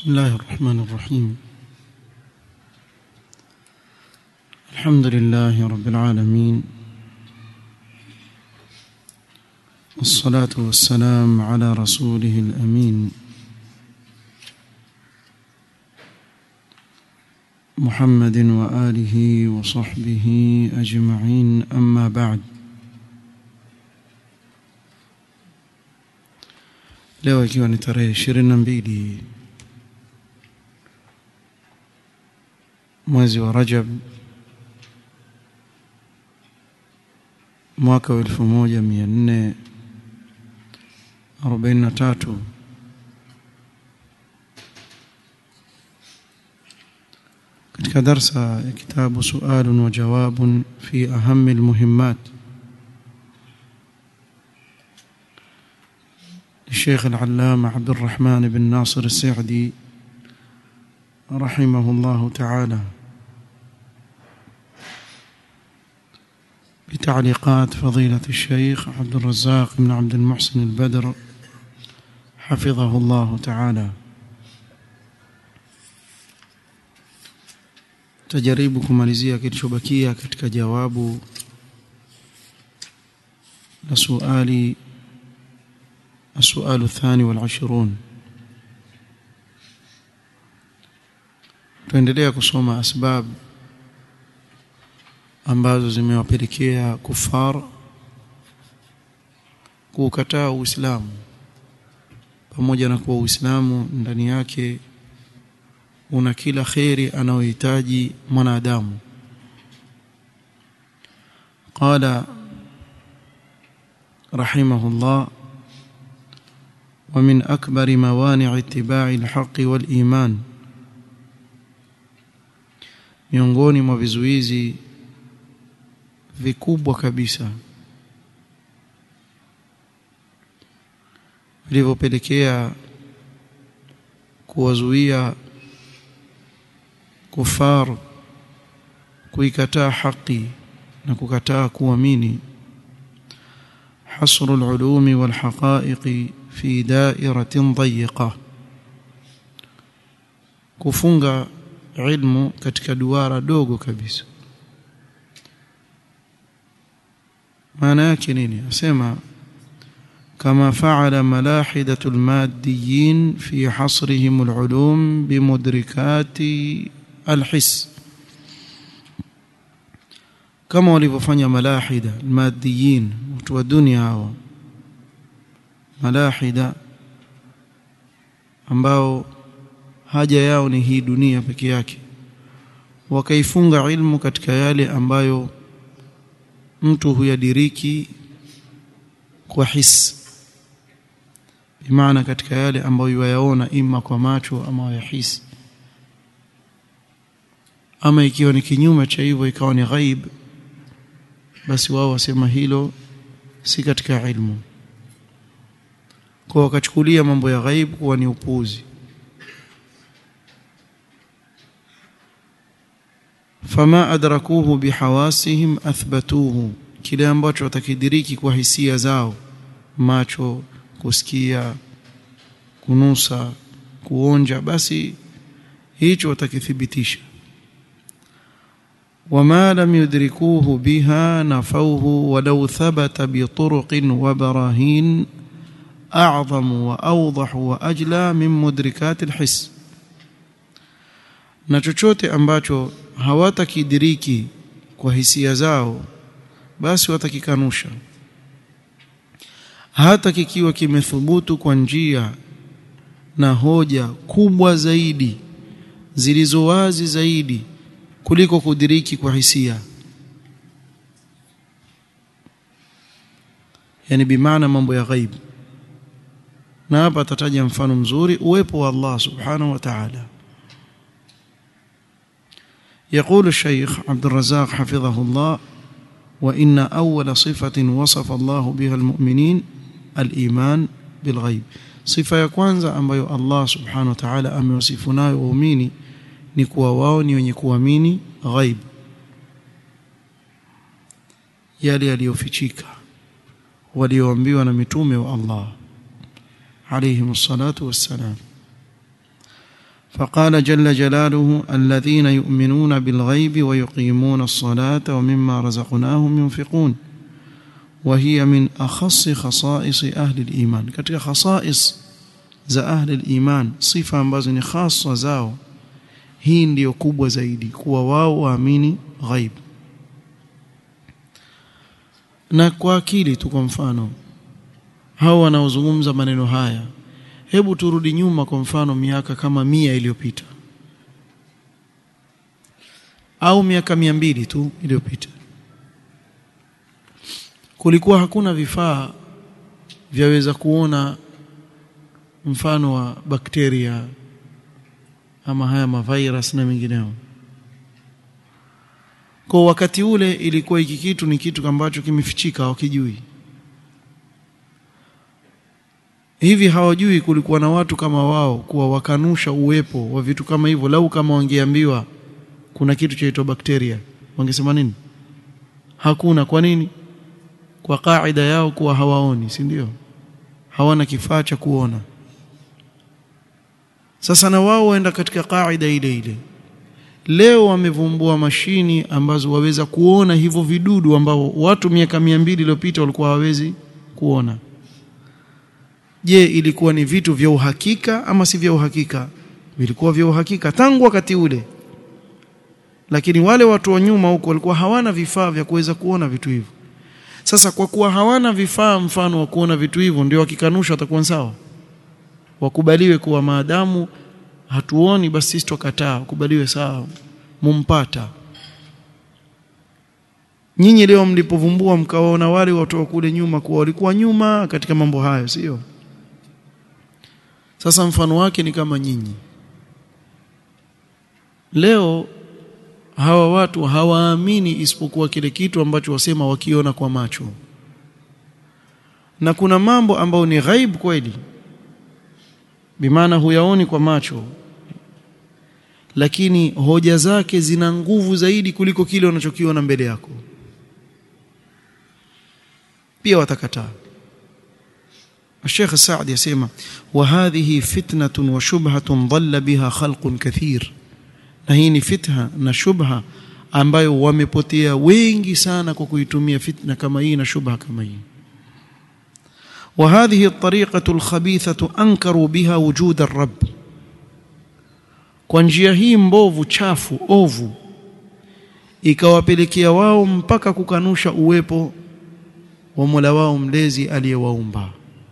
بسم الله الرحمن الرحيم الحمد لله رب العالمين والصلاة والسلام على رسوله الأمين محمد وآله وصحبه أجمعين أما بعد leo ikiwa ni tarehe ishirini na mbili mwezi wa Rajab mwaka wa elfu moja mia nne arobaini na tatu katika darsa ya kitabu sualun wa jawabun fi ahami almuhimmat للشيخ العلامة عبد الرحمن بن ناصر السعدي رحمه الله تعالى بتعليقات فضيلة الشيخ عبد الرزاق بن عبد المحسن البدر حفظه الله تعالى tajaribu kumalizia kilichobakia katika jawabu la suali السؤال الثاني والعشرون tuendelea kusoma asbab ambazo zimewapelekea kufar kukataa Uislamu pamoja na kuwa Uislamu ndani yake una kila kheri anayohitaji mwanadamu qala rahimahullah ومن أكبر موانع اتباع الحق والإيمان miongoni mwa vizuizi vikubwa kabisa vilivyopelekea kuwazuia kufar kuikataa haki na kukataa kuamini hasru al-ulumi wal haqa'iqi fi dairatin dayiqa kufunga ilmu katika duara dogo kabisa maana yake nini asema kama faala malahidatu almaddiyin fi hasrihim alulum bimudrikati alhis kama walivyofanya malahida almaddiyin watu wa dunia hawa malahida ambao haja yao ni hii dunia peke yake wakaifunga ilmu katika yale ambayo mtu huyadiriki kwa hisi bimaana katika yale ambayo yayaona ima kwa macho ama yahisi ama ikiwa ni kinyume cha hivyo ikawa ni ghaib basi wao wasema hilo si katika ilmu kwa wakachukulia mambo ya ghaib kuwa ni upuzi fama adrakuhu bihawasihim athbatuhu kile ambacho watakidiriki kwa hisia zao macho kusikia kunusa kuonja basi hicho watakithibitisha وما لم يدركوه بها نفوه ولو ثبت بطرق وبراهين أعظم وأوضح وأجلى من مدركات الحس na chochote ambacho hawatakidiriki kwa hisia zao basi watakikanusha hata kikiwa kimethubutu kwa njia na hoja kubwa zaidi zilizo wazi zaidi kuliko kudiriki kwa hisia yani bimaana mambo ya ghaib na hapa atataja mfano mzuri uwepo wa Allah subhanahu wa ta'ala يقول الشيخ عبد الرزاق حفظه الله وإن أول صفة وصف الله بها المؤمنين الإيمان بالغيب صفة ya kwanza ambayo Allah subhanahu wa ta'ala amewasifu nayo waumini ni kuwa wao ni wenye kuamini ghaib yale yaliyofichika walioambiwa na mitume wa Allah alayhim salatu wassalam فقال جل جلاله الذين يؤمنون بالغيب ويقيمون الصلاة ومما رزقناهم ينفقون وهي من أخص خصائص أهل الإيمان katika khasais za ahli al-iman sifa ambazo ni khasa zao hii ndiyo kubwa zaidi kuwa wao waamini ghaib na kwa akili tu kwa mfano hao wanaozungumza maneno haya hebu turudi nyuma kwa mfano miaka kama mia iliyopita au miaka mia mbili tu iliyopita kulikuwa hakuna vifaa vyaweza kuona mfano wa bakteria ama haya mavirus na mengineo kwa wakati ule ilikuwa hiki kitu ni kitu ambacho kimefichika hawakijui hivi hawajui kulikuwa na watu kama wao kuwa wakanusha uwepo wa vitu kama hivyo lau kama wangeambiwa kuna kitu chaitwa bakteria wangesema nini hakuna kwa nini kwa kaida yao kuwa hawaoni si ndio hawana kifaa cha kuona sasa na wao waenda katika kaida ile ile leo wamevumbua mashini ambazo waweza kuona hivyo vidudu ambao watu miaka mia mbili iliyopita walikuwa hawawezi kuona je ilikuwa ni vitu vya uhakika ama si vya uhakika vilikuwa vya uhakika tangu wakati ule lakini wale watu wa nyuma huko walikuwa hawana vifaa vya kuweza kuona vitu hivyo sasa kwa kuwa hawana vifaa mfano wa kuona vitu hivyo ndio wakikanusha watakuwa sawa wakubaliwe kuwa maadamu hatuoni basi sisi tukataa wakubaliwe sawa mumpata nyinyi leo mlipovumbua mkawaona wale watu wa kule nyuma kuwa walikuwa nyuma katika mambo hayo sio sasa mfano wake ni kama nyinyi leo hawa watu hawaamini isipokuwa kile kitu ambacho wasema wakiona kwa macho na kuna mambo ambayo ni ghaib kweli bimaana huyaoni kwa macho lakini hoja zake zina nguvu zaidi kuliko kile unachokiona mbele yako pia watakataa الشيخ السعدي يسمى وهذه فتنة وشبهة ضل بها خلق كثير na hii ni fitha na shubha ambayo wamepotea wengi sana kwa kuitumia fitna kama hii na shubha kama hii وهذه الطريقة الخبيثة أنكروا بها وجود الرب kwa njia hii mbovu chafu ovu ikawapelekea wao mpaka kukanusha uwepo wa Mola wao mlezi aliyewaumba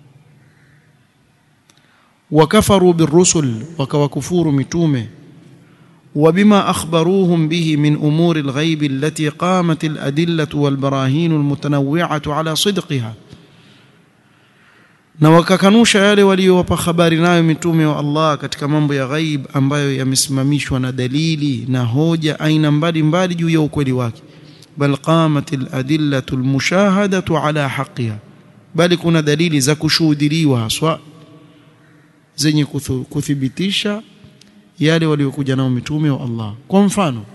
wakafaru birusul wakawakufuru mitume وبما أخبروهم به من أمور الغيب التي قامت الأدلة والبراهين المتنوعة على صدقها na wakakanusha yale waliowapa habari nayo mitume wa Allah katika mambo ya ghaib ambayo yamesimamishwa na dalili na hoja aina mbalimbali juu ya ukweli wake bal qamat aladillatu almushahadatu ala haqqiha bali kuna dalili za kushuhudiliwa haswa zenye kuthibitisha yale waliokuja nao mitume wa Allah kwa mfano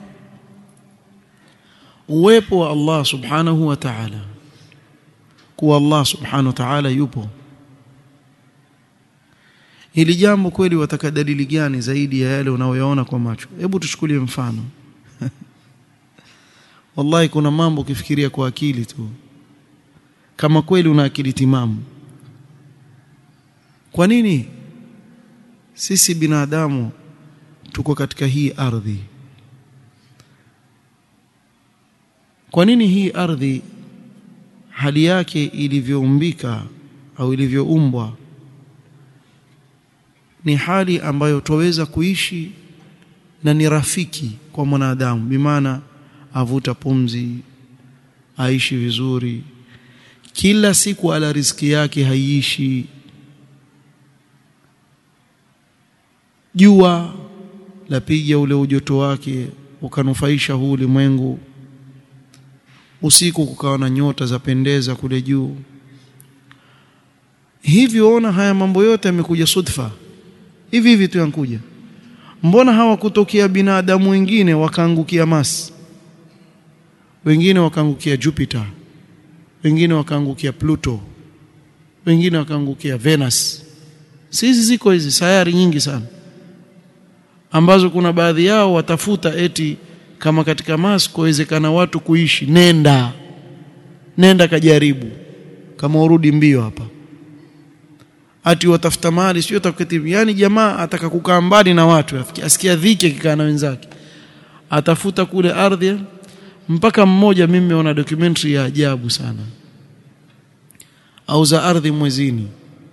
uwepo wa Allah subhanahu wa ta'ala kuwa Allah subhanahu wa ta'ala yupo hili jambo kweli wataka dalili gani zaidi ya yale unayoyaona kwa macho hebu tuchukulie mfano wallahi kuna mambo ukifikiria kwa akili tu kama kweli una akili timamu kwa nini sisi binadamu tuko katika hii ardhi kwa nini hii ardhi hali yake ilivyoumbika au ilivyoumbwa ni hali ambayo twaweza kuishi na ni rafiki kwa mwanadamu bimaana avuta pumzi aishi vizuri kila siku ala riziki yake haiishi jua lapiga ule ujoto wake ukanufaisha huu ulimwengu usiku kukawa na nyota za pendeza kule juu hivyo ona haya mambo yote yamekuja sudfa hivi hivi tu yankuja mbona hawakutokea binadamu wengine wakaangukia Mars wengine wakaangukia Jupiter wengine wakaangukia Pluto wengine wakaangukia Venus sisi ziko hizi sayari nyingi sana ambazo kuna baadhi yao watafuta eti kama katika Moscow wezekana watu kuishi nenda nenda kajaribu kama urudi mbio hapa ati watafuta mali sio takatifu yani jamaa ataka kukaa mbali na watu asikia dhiki akikaa na wenzake atafuta kule ardhi mpaka mmoja mimi nimeona documentary ya ajabu sana auza ardhi mwezini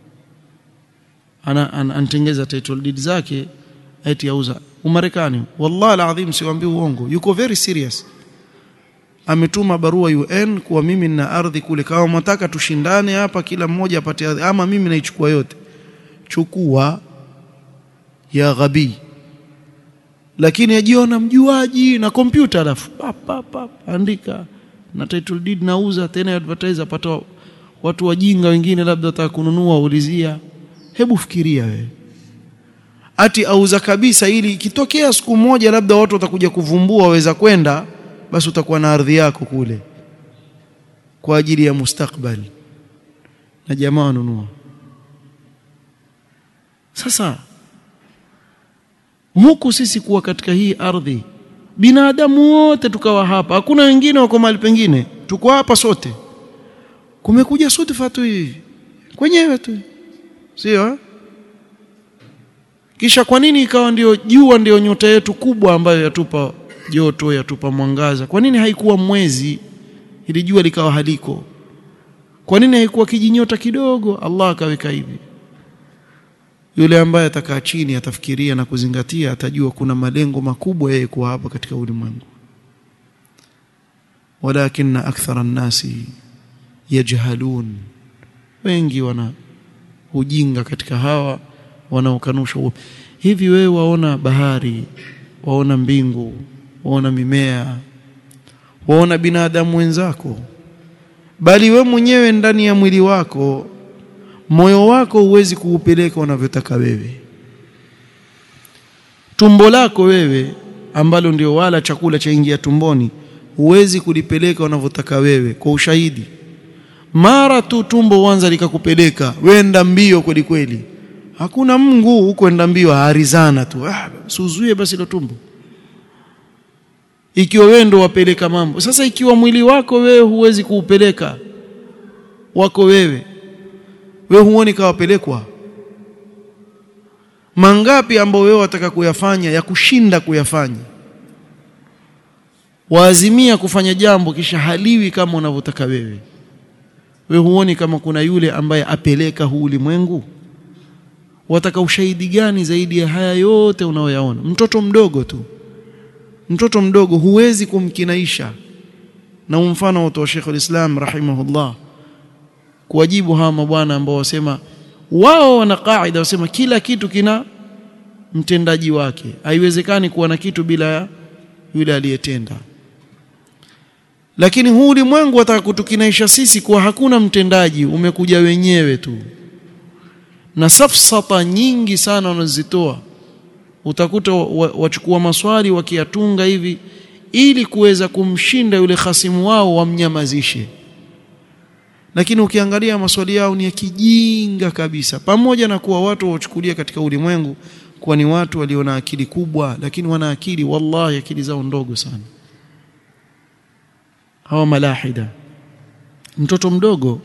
ana anatengeza title deed zake eti auza umarekani wallahi alazim siwaambii uongo yuko very serious ametuma barua UN kuwa mimi nina ardhi kule kama mtaka tushindane hapa kila mmoja apate ardhi ama mimi naichukua yote chukua ya ghabi lakini ajiona mjuaji na kompyuta alafu andika na title deed nauza tena advertise apata watu wajinga wengine labda wataka kununua ulizia hebu fikiria wewe ati auza kabisa ili ikitokea siku moja labda watu watakuja kuvumbua waweza kwenda basi utakuwa na ardhi yako kule kwa ajili ya mustakbali na jamaa wanunua sasa huku sisi kuwa katika hii ardhi binadamu wote tukawa hapa hakuna wengine wako mahali pengine tuko hapa sote kumekuja sudfa tu hivi kwenyewe tu sio kisha kwa nini ikawa ndio jua ndio nyota yetu kubwa ambayo yatupa joto yatupa mwangaza kwa nini haikuwa mwezi ili jua likawa haliko kwa nini haikuwa kijinyota kidogo Allah akaweka hivi yule ambaye atakaa chini atafikiria na kuzingatia atajua kuna malengo makubwa yeye kuwa hapa katika ulimwengu walakin akthara nasi yajhalun wengi wana ujinga katika hawa wanaokanusha hivi wewe waona bahari waona mbingu waona mimea waona binadamu wenzako bali we mwenyewe ndani ya mwili wako moyo wako huwezi kuupeleka unavyotaka wewe tumbo lako wewe ambalo ndio wala chakula cha ingia tumboni huwezi kulipeleka unavyotaka wewe kwa ushahidi mara tu tumbo uanza likakupeleka wenda mbio kweli kweli hakuna Mungu huko enda mbio harizana tu ah suzuie basi ile tumbo ikiwa wewe ndo wapeleka mambo sasa ikiwa mwili wako wewe huwezi kuupeleka wako wewe wewe huoni kawapelekwa mangapi ambao wewe wataka kuyafanya ya kushinda kuyafanya waazimia kufanya jambo kisha haliwi kama unavyotaka wewe wewe huoni kama kuna yule ambaye apeleka huu ulimwengu wataka ushahidi gani zaidi ya haya yote unaoyaona mtoto mdogo tu mtoto mdogo huwezi kumkinaisha na mfano wa Sheikh al-Islam rahimahullah kuwajibu hawa mabwana ambao wasema wao wana kaida wasema kila kitu kina mtendaji wake haiwezekani kuwa na kitu bila yule aliyetenda lakini huu ulimwengu wataka kutukinaisha sisi kuwa hakuna mtendaji umekuja wenyewe tu na safsata nyingi sana wanazitoa utakuta wachukua wa maswali wakiyatunga hivi ili kuweza kumshinda yule khasimu wao wamnyamazishe lakini ukiangalia maswali yao ni ya kijinga kabisa pamoja na kuwa watu wachukulia katika ulimwengu kuwa ni watu walio na akili kubwa lakini wana akili wallahi akili zao ndogo sana hawa malahida mtoto mdogo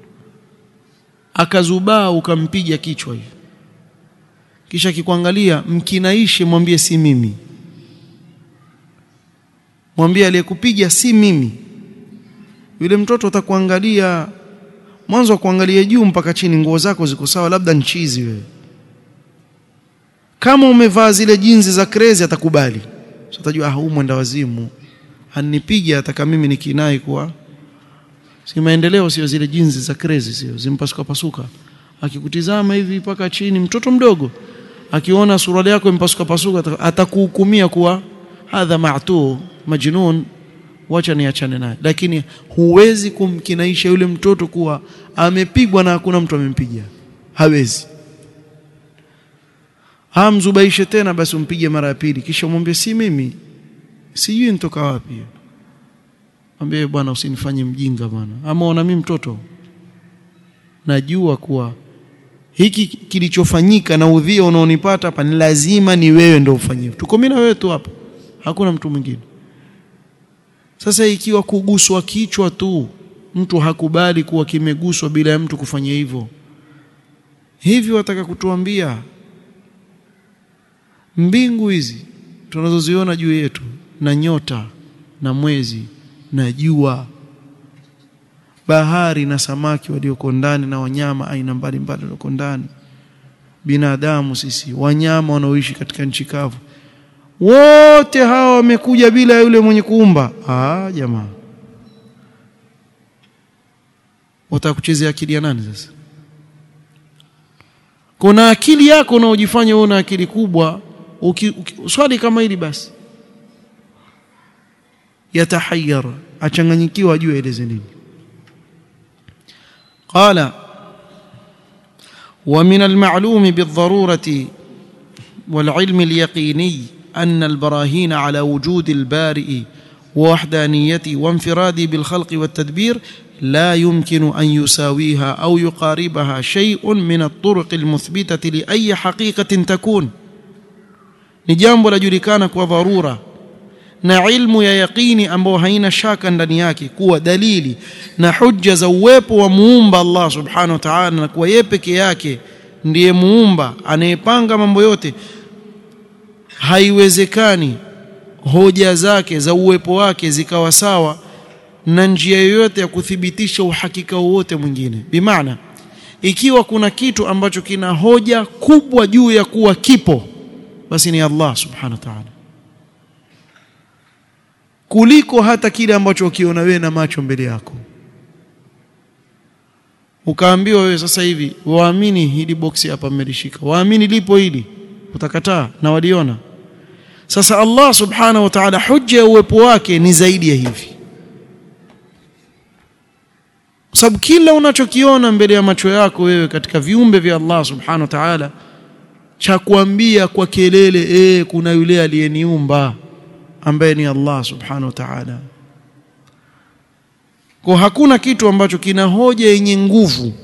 akazubaa ukampiga kichwa hivi kisha kikuangalia mkinaishe mwambie si mimi mwambie aliyekupiga si mimi yule mtoto atakuangalia mwanzo kuangalia juu mpaka chini nguo zako ziko sawa labda nchizi wewe kama umevaa zile jinzi za crazy atakubali so utajua ah huyu mwenda wazimu anipiga ataka mimi nikinai kuwa si maendeleo sio zile jinzi za crazy sio zimpasuka pasuka akikutizama hivi mpaka chini mtoto mdogo akiona suruali yako impasuka pasuka atakuhukumia kuwa hadha ma'tu majnun wacha niachane naye lakini huwezi kumkinaisha yule mtoto kuwa amepigwa na hakuna mtu amempiga hawezi hamzubaishe tena basi umpige mara ya pili kisha umwambie si mimi sijui nitoka wapi mwambie bwana usinifanye mjinga bwana ama ona mimi mtoto najua kuwa hiki kilichofanyika na udhia unaonipata hapa ni lazima ni wewe ndio ufanyie tuko mimi na wewe tu hapa hakuna mtu mwingine sasa ikiwa kuguswa kichwa tu mtu hakubali kuwa kimeguswa bila ya mtu kufanya hivyo hivi wataka kutuambia mbingu hizi tunazoziona juu yetu na nyota na mwezi na jua bahari na samaki walioko ndani na wanyama aina mbalimbali walioko ndani binadamu sisi wanyama wanaoishi katika nchi kavu wote hawa wamekuja bila yule mwenye kuumba ah jamaa utakuchezea akili ya nani sasa kuna akili yako unaojifanya wewe una akili kubwa uki, uki, swali kama hili basi yatahayyar achanganyikiwa ajue eleze nini قال ومن المعلوم بالضرورة والعلم اليقيني أن البراهين على وجود البارئ ووحدانيته وانفراده بالخلق والتدبير لا يمكن أن يساويها أو يقاربها شيء من الطرق المثبتة لأي حقيقة تكون نجامب لجلكانك وضرورة na ilmu ya yaqini ambayo haina shaka ndani yake kuwa dalili na hujja za uwepo wa muumba Allah subhanahu wa ta'ala na kuwa yeye peke yake ndiye muumba anayepanga mambo yote haiwezekani hoja zake za uwepo wake zikawa sawa na njia yoyote ya kuthibitisha uhakika wowote mwingine bimaana ikiwa kuna kitu ambacho kina hoja kubwa juu ya kuwa kipo basi ni Allah subhanahu wa ta'ala kuliko hata kile ambacho ukiona wewe na macho mbele yako ukaambiwa wewe sasa hivi waamini hili boksi hapa mmelishika waamini lipo hili utakataa na waliona sasa Allah subhanahu wa ta'ala hujja ya uwepo wake ni zaidi ya hivi kwa sababu kila unachokiona mbele ya macho yako wewe katika viumbe vya Allah subhanahu wa ta'ala cha kuambia kwa kelele eh kuna yule aliyeniumba ambaye ni Allah subhanahu wa ta'ala kwa hakuna kitu ambacho kina hoja yenye nguvu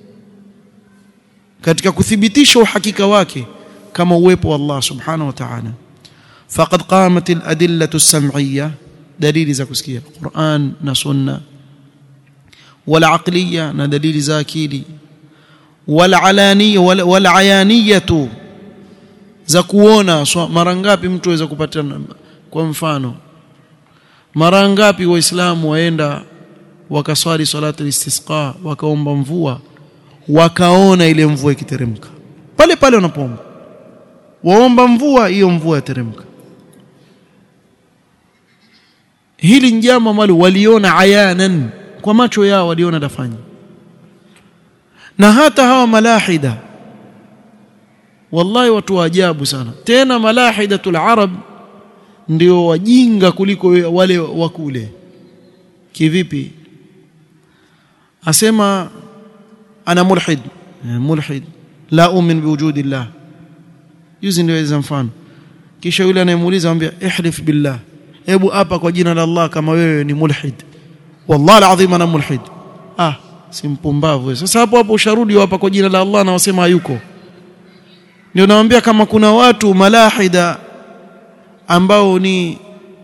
katika kuthibitisha uhakika wake kama uwepo wa Allah subhanahu wa ta'ala faqad qamat al-adillatu as-sam'iyya dalili za kusikia Qur'an na sunna wala aqliya na dalili za akili wala alaniya wala ayaniyatu za kuona so, mara ngapi mtu aweza kupata kwa mfano mara ngapi waislamu waenda wakaswali salatu al-istisqa wakaomba mvua wakaona ile mvua ikiteremka pale pale wanapoomba waomba mvua hiyo mvua yateremka hili ni jambo ambalo waliona ayanan kwa macho yao waliona dafanya na hata hawa malahida wallahi watu wa ajabu sana tena malahidatul arab ndio wajinga kuliko wale wa kule kivipi asema ana mulhid mulhid la umin biwujudi llah juzi ndio mfano kisha yule anayemuuliza anambia ihlif billah hebu hapa kwa jina la Allah kama wewe ni mulhid wallahi alazim ana mulhid ah si mpumbavu sasa hapo hapo usharudi hapa kwa jina la Allah na wasema hayuko ndio naambia kama kuna watu malahida ambao ni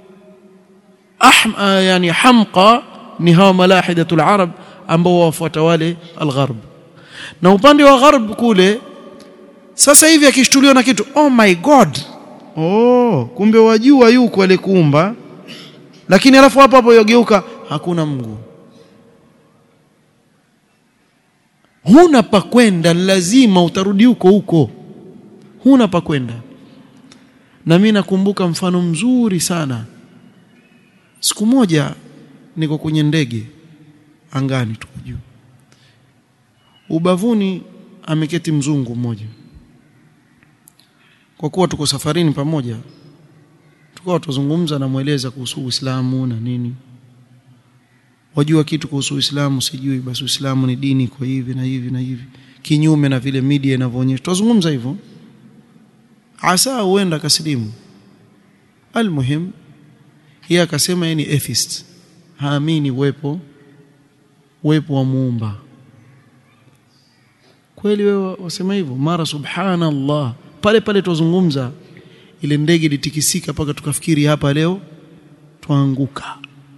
ah, yani hamqa ni hawa malahidatul arab ambao wafuata wale algharb na upande wa gharb kule sasa hivi akishtuliwa na kitu oh my god oh kumbe wajua yuko alikuumba lakini alafu hapo hapo yogeuka hakuna Mungu huna pa kwenda lazima utarudi huko huko huna pa kwenda na mimi nakumbuka mfano mzuri sana siku moja niko kwenye ndege angani tuko juu ubavuni ameketi mzungu mmoja kwa kuwa tuko safarini pamoja tukawa tuzungumza na mweleza kuhusu Uislamu na nini wajua kitu kuhusu Uislamu sijui basi Uislamu ni dini kwa hivi na hivi na hivi kinyume na vile media inavyoonyesha tuzungumza hivyo asa huenda kasilimu almuhim yeye akasema yeye ni atheist haamini uwepo uwepo wa muumba kweli wewe wasema hivyo mara subhanallah pale pale tuzungumza ile ndege ilitikisika mpaka tukafikiri hapa leo tuanguka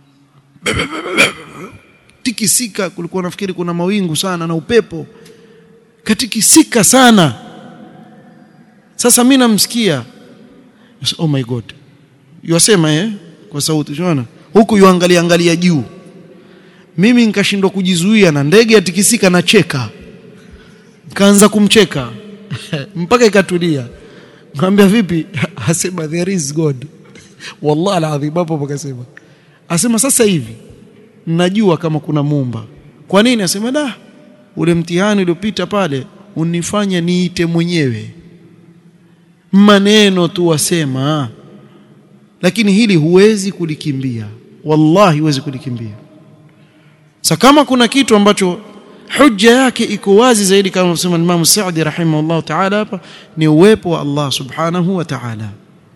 tikisika kulikuwa nafikiri kuna mawingu sana na upepo katikisika sana sasa mimi namsikia oh my god yosema eh kwa sauti unaona huku yuangalia angalia juu mimi nikashindwa kujizuia na ndege yatikisika na cheka kaanza kumcheka mpaka ikatulia mwambia vipi asema there is god wallahi alazim hapo pakasema asema sasa hivi najua kama kuna muumba kwa nini asema da ule mtihani uliopita pale unifanya niite mwenyewe maneno tu wasema lakini hili huwezi kulikimbia wallahi huwezi kulikimbia sasa kama kuna kitu ambacho hujja yake iko wazi zaidi kama anasema Imam Saudi rahimahullah ta'ala hapa ni uwepo wa Allah subhanahu wa ta'ala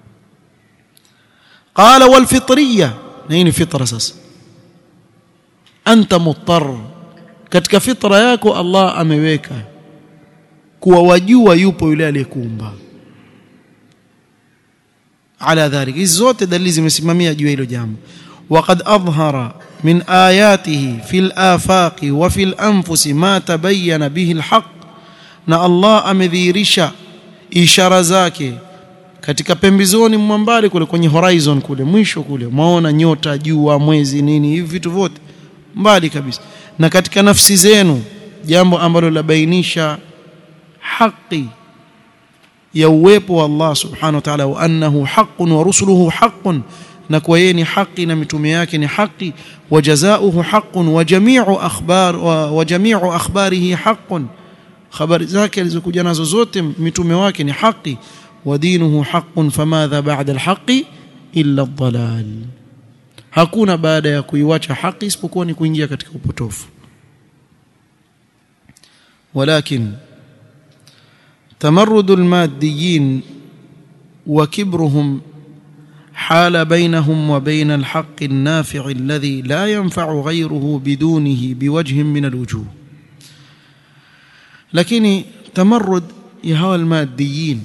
qala wal fitriyya nini fitra sasa anta muttar katika fitra yako Allah ameweka kuwa wajua yupo yule aliyekuumba ala dhalik hizi zote dalili zimesimamia juu ya hilo jambo وقد أظهر من آياته في الآفاق وفي الأنفس ما تبين به الحق na Allah amedhihirisha ishara zake katika pembezoni mwa mbali kule kwenye horizon kule mwisho kule maona nyota jua mwezi nini hivi vitu vyote mbali kabisa na katika nafsi zenu jambo ambalo labainisha haki ya uwepo wa Allah subhanahu wa ta'ala wa annahu haqqun wa rusuluhu haqqun na kwa yeye ni haki na mitume yake ni haki wa jazaohu haqqun wa jami'u akhbar wa, wa jami'u akhbarihi haqqun habari zake alizokuja nazo zote mitume wake ni haki wa dinuhu haqqun famadha ba'da alhaqi illa ad-dalal hakuna baada ya kuiwacha haki isipokuwa ni kuingia katika upotofu ولكن تمرد الماديين وكبرهم حال بينهم وبين الحق النافع الذي لا ينفع غيره بدونه بوجه من الوجوه lakini tamarrud ya hawa almadiyin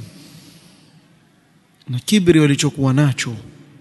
na kibri walichokuwa nacho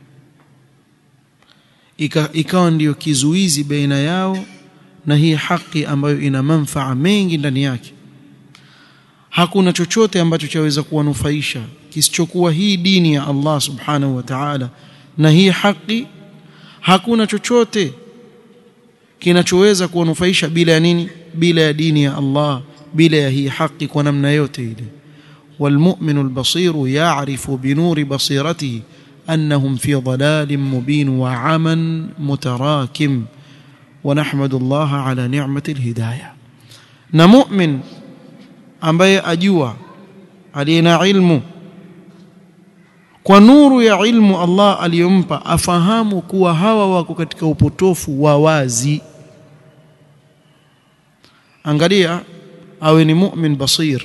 ikawa ndiyo kizuizi baina yao na hii haki ambayo ina manfaa mengi ndani yake hakuna chochote ambacho chaweza kuwanufaisha kisichokuwa hii dini ya Allah subhanahu wa ta'ala na hii haki hakuna chochote kinachoweza kuwanufaisha bila ya nini bila ya dini ya Allah bila ya hii haki kwa namna yote ile والمؤمن البصير يعرف بنور بصيرته أنهم في ضلال مبين وعمى متراكم ونحمد الله على نعمة الهداية نمؤمن ambaye ajua aliyena ilmu kwa nuru ya ilmu Allah aliyompa afahamu kuwa hawa wako katika upotofu wa wazi angalia awe ni mu'min basir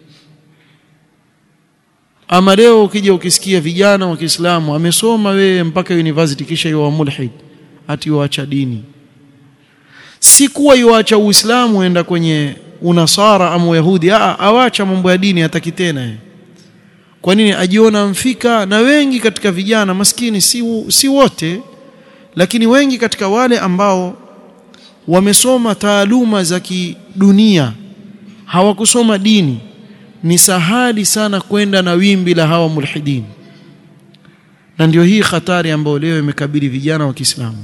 ama leo ukija ukisikia vijana wa Kiislamu amesoma wewe mpaka university kisha yuwa mulhid ati yuacha dini si kuwa yuacha uislamu enda kwenye unasara ama uyahudi a awacha mambo ya dini hataki tena kwa nini ajiona mfika na wengi katika vijana maskini si, si wote lakini wengi katika wale ambao wamesoma taaluma za kidunia hawakusoma dini ni sahali sana kwenda na wimbi la hawa mulhidin na ndio hii hatari ambayo leo imekabili vijana wa Kiislamu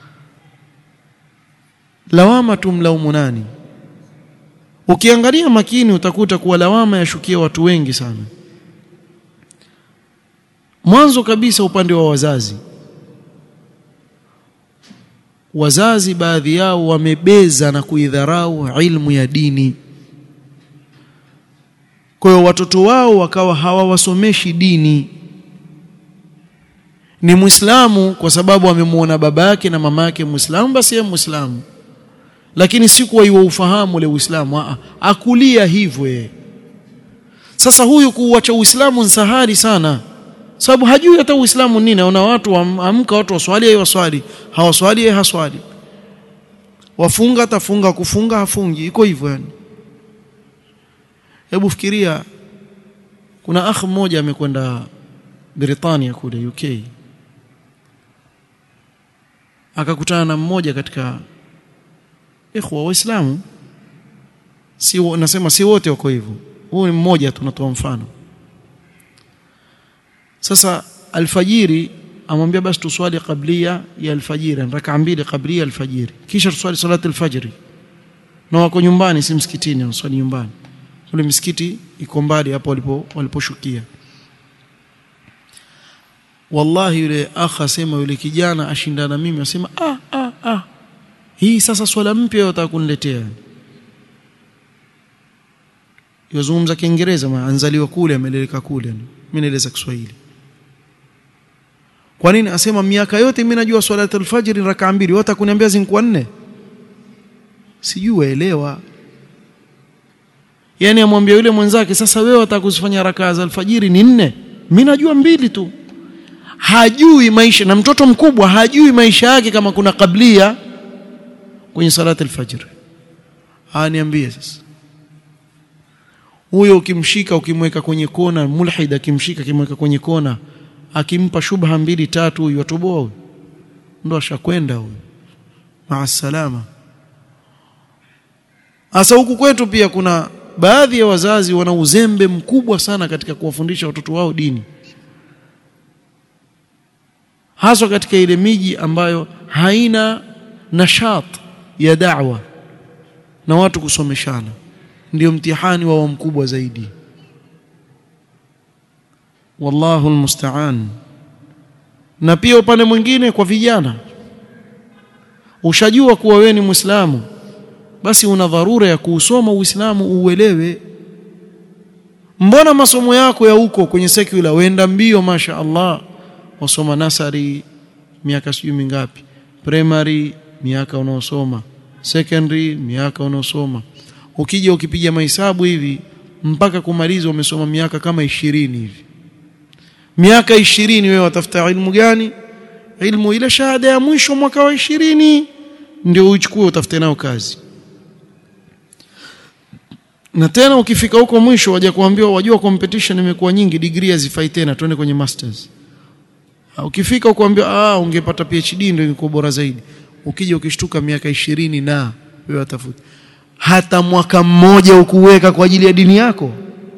lawama tumlaumu nani ukiangalia makini utakuta kuwa lawama yashukia watu wengi sana mwanzo kabisa upande wa wazazi wazazi baadhi yao wamebeza na kuidharau ilmu ya dini kwa hiyo watoto wao wakawa hawawasomeshi dini ni muislamu kwa sababu amemuona baba yake na mama yake muislamu basi yeye muislamu lakini si kuwa iwa ufahamu ule uislamu a akulia hivyo yeye sasa huyu kuuacha uislamu ni sahari sana sababu hajui hata uislamu nini naona watu amka watu waswali yeye waswali hawaswali yeye haswali wafunga atafunga kufunga hafungi iko hivyo yani hebu fikiria kuna akh mmoja amekwenda Britania kule UK akakutana na mmoja katika ikhwa waislamu si nasema si wote wako hivyo huu ni mmoja tunatoa mfano sasa alfajiri amwambia basi tuswali kablia ya alfajiri raka mbili kablia alfajiri kisha tuswali salati alfajiri na wako nyumbani si msikitini wanaswali nyumbani ule msikiti iko mbali hapo walipo waliposhukia wallahi yule akha asema yule kijana ashindana mimi asema ah ah ah hii sasa swala mpya yotaka kuniletea yozungumza kiingereza ma anzaliwa kule ameleleka kule mimi naeleza Kiswahili kwa nini asema miaka yote mimi najua swala al-fajr ni raka mbili wote kuniambia zingkuwa nne sijui waelewa yani amwambia yule mwenzake sasa wewe utakuzifanya raka za alfajiri ni nne mimi najua mbili tu hajui maisha na mtoto mkubwa hajui maisha yake kama kuna kablia kwenye salati alfajr aniambie sasa huyo ukimshika ukimweka kwenye kona mulhid akimshika akimweka kwenye kona akimpa shubha mbili tatu huyu atoboa huyu ndo ashakwenda huyu maasalama Asa huku kwetu pia kuna baadhi ya wazazi wana uzembe mkubwa sana katika kuwafundisha watoto wao dini. Haswa katika ile miji ambayo haina nashat ya da'wa na watu kusomeshana. Ndio mtihani wao mkubwa zaidi. Wallahu almusta'an. Na pia upande mwingine kwa vijana. Ushajua kuwa wewe ni Muislamu basi una dharura ya kuusoma Uislamu uelewe. Mbona masomo yako ya huko kwenye secular wenda mbio masha Allah wasoma nasari miaka sijui mingapi primary miaka unaosoma secondary miaka unaosoma ukija ukipiga mahesabu hivi mpaka kumaliza umesoma miaka kama ishirini hivi miaka ishirini wewe watafuta ilmu gani ilmu ile shahada ya mwisho mwaka wa ishirini ndio uchukue utafute nayo kazi na tena ukifika huko mwisho waje kuambiwa wajua competition imekuwa nyingi degree hazifai tena twende kwenye masters ukifika ukuambiwa ah ungepata PhD ndio ingekuwa bora zaidi ukija ukishtuka miaka ishirini na wewe atafuta hata mwaka mmoja ukuweka kwa ajili ya dini yako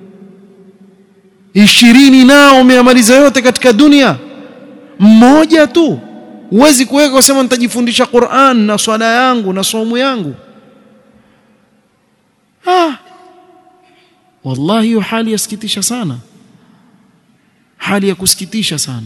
ishirini na umeamaliza yote katika dunia mmoja tu huwezi kuweka kusema nitajifundisha Qur'an na swala yangu na somo yangu ah wallahi hiyo hali yasikitisha sana hali ya kusikitisha sana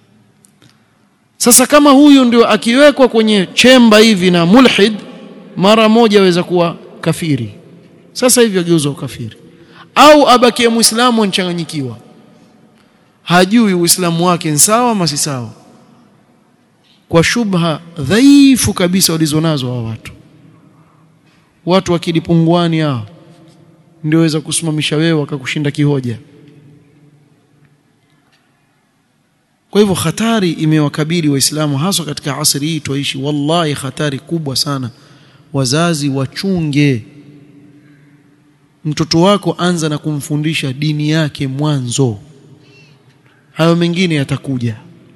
sasa kama huyu ndio akiwekwa kwenye chemba hivi na mulhid mara moja aweza kuwa kafiri sasa hivi ageuzwa kafiri au abakie muislamu anchanganyikiwa hajui uislamu wake ni sawa ama si sawa kwa shubha dhaifu kabisa walizonazo hawa watu watu akili punguani hao ndio waweza kusimamisha wewe wakakushinda kihoja kwa hivyo hatari imewakabili waislamu haswa katika asri hii tuishi wallahi hatari kubwa sana wazazi wachunge mtoto wako anza na kumfundisha dini yake mwanzo hayo mengine yatakuja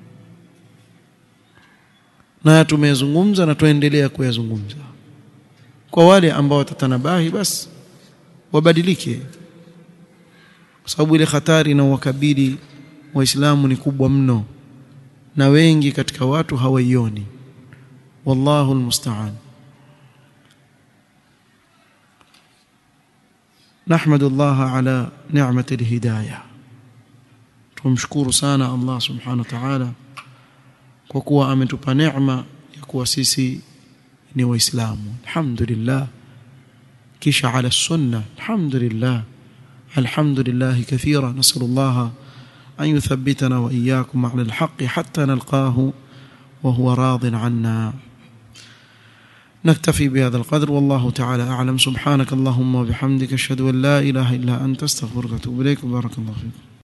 na tumeyazungumza na tuendelea kuyazungumza kwa wale ambao watatanabahi basi wabadilike kwa sababu ile hatari na wakabili waislamu ni kubwa mno na wengi katika watu hawaioni wallahu almusta'an نحمد الله على نعمة الهداية tumshukuru sana Allah subhanahu wa ta'ala kwa kuwa ametupa neema ya kuwa sisi ni waislamu alhamdulillah kisha ala sunna alhamdulillah alhamdulillah kathira nasallallahu أن يثبتنا وإياكم على الحق حتى نلقاه وهو راض عنا نكتفي بهذا القدر والله تعالى أعلم سبحانك اللهم وبحمدك أشهد أن لا إله إلا أنت استغفرك وأتوب إليك بارك الله فيكم